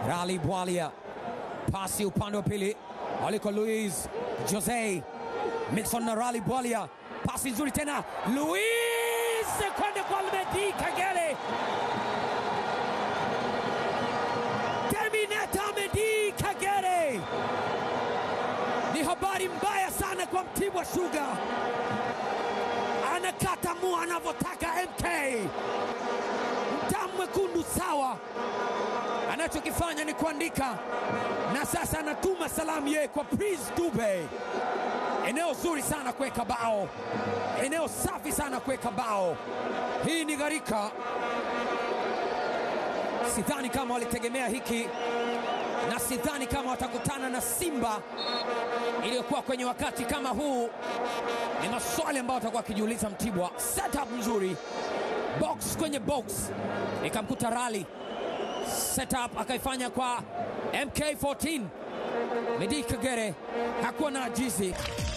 Rali Bwalia, pasi upande wa pili aliko Luis Jose Mixon na Rali Bwalia, pasi nzuri tena, Luis kwenda kwa Medi Kagere, Terminator Medi Kagere. Ni habari mbaya sana kwa Mtibwa Sugar, anakata mua anavyotaka MK, mtamu mwekundu sawa anachokifanya ni kuandika na sasa anatuma salamu yeye kwa Prince Dube. Eneo zuri sana kuweka bao, eneo safi sana kuweka bao. Hii ni gharika, sidhani kama walitegemea hiki, na sidhani kama watakutana na Simba iliyokuwa kwenye wakati kama huu. Ni maswali ambayo watakuwa wakijiuliza Mtibwa. Setup nzuri, box kwenye box, ikamkuta Rali setup akaifanya kwa MK14 Medi Kagere hakuwa na ajizi